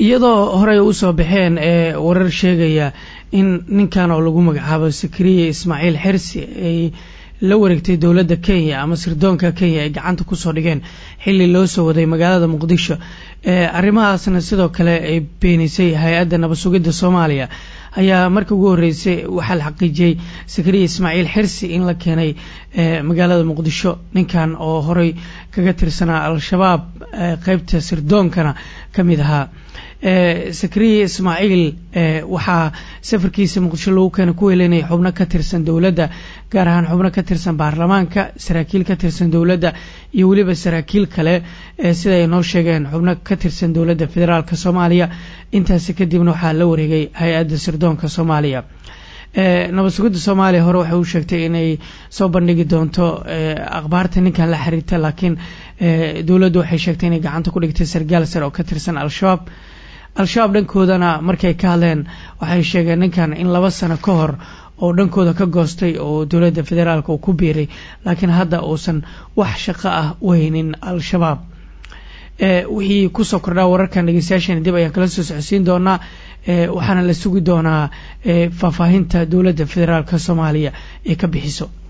iyadoo horey usoo baxeen ee warar sheegaya in ninkan oo lagu magacaabo sakariye ismaaciil xersi ay la wareegtay dowladda kenya ama sirdoonka kenya ay gacanta kusoo dhigeen xilli loo soo waday magaalada muqdisho arrimahaasna sidoo kale ay beenisay hay-adda nabad sugidda soomaaliya ayaa markii ugu horreysay waxaa la xaqiijiyey sakariya ismaaciil xirsi in la keenay magaalada muqdisho ninkan oo horey kaga tirsanaa al-shabaab qeybta sirdoonkana ka mid ahaa sakariya ismaaciil waxaa safarkiisa muqdisho lagu keenay ku weelinaya xubno ka tirsan dowladda gaar ahaan xubno ka tirsan baarlamaanka saraakiil ka tirsan dowladda iyo weliba saraakiil kale sida ay noo sheegeen xubno ka tirsan dowladda federaalk soomaaliya intaasi kadibna waxaa la wareegay hay-adda sirdoonka soomaaliya nabad sugidda soomaaliya hore waxay u sheegtay inay soo bandhigi doonto akhbaarta ninkan la xiriirta laakiin dowladdu waxay sheegtay inay gacanta ku dhigtay sargaal sare oo ka tirsan al-shabaab al-shabaab dhankoodana markay ka hadleen waxay sheegeen ninkan in laba sano ka hor oo dhankooda ka goostay oo dowladda federaalk uu ku biiray laakiin hadda uusan wax shaqo ah weynin al-shabaab wixii kusoo kordhaa wararkan dhegeystayaashan dib ayaan kala soo socodsiin doonaa waxaana la sugi doonaa faahfaahinta dowladda federaalk soomaaliya ee ka bixiso